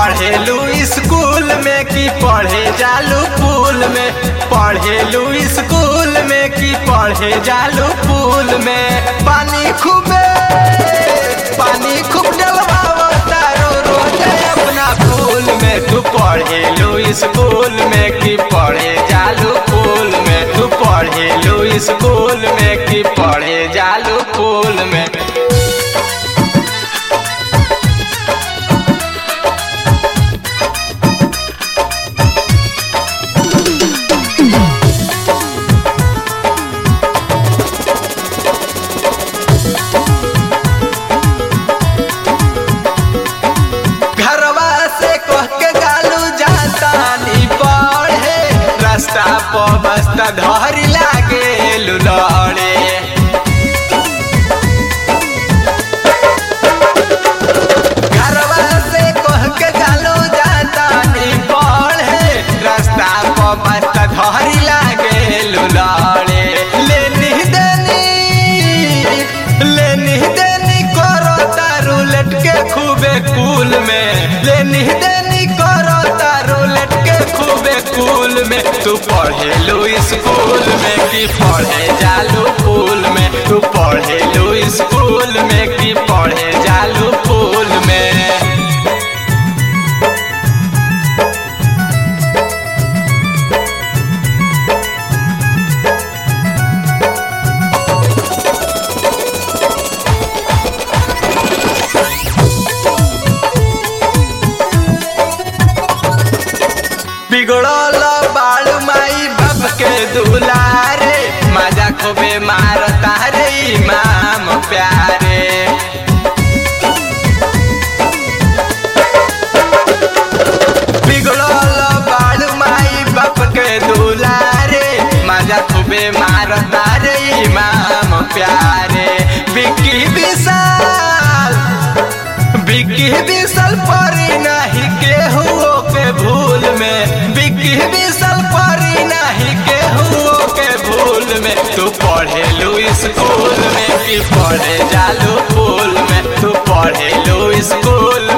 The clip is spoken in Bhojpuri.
पढ़ेलू स्कूल में कि पढ़े जालू पुल में पढ़ेलू स्कूल में कि पढ़े जालू पुल में पानी खूबे पानी खूब डलवाओ तारो रोज अपना फूल में तू पढ़ेलू स्कूल में कि पढ़े जालू पुल में तू पढ़ेलू स्कूल में कि पढ़े जालू पुल में घरवा से कह के गालू जाता नी पढ़े रास्ता पर बस्ता धरी लागे लुलड़े घरवा से कह के गालू जाता नी पढ़े रास्ता पर बस्ता धरी लागे लुलड़े लेनी देनी लेनी देनी करो तारू लटके खूबे कूल में लेनी देनी करो तारू लटके खूबे कूल में तू पढ़ेलू स्कूल में कि पढ़े जालू पुल में तू पढ़ेलू स्कूल में कि पढ़े जालू पुल में बिगड़ल बालू माई बाप के दुलारे मजा खूबे मारता रे इमाम प्यारे बिगड़ल बालू माई बाप के दुलारे मजा खूबे मारता रे इमाम प्यारे बिक्की विशाल बिक्की विशाल परी नहीं केहू के भूल में बिक्की विशाल परी नहीं केहू के भूल में तू पढ़ेलू स्कूल में कि पढ़े जालू पुल में तू पढ़ेलू स्कूल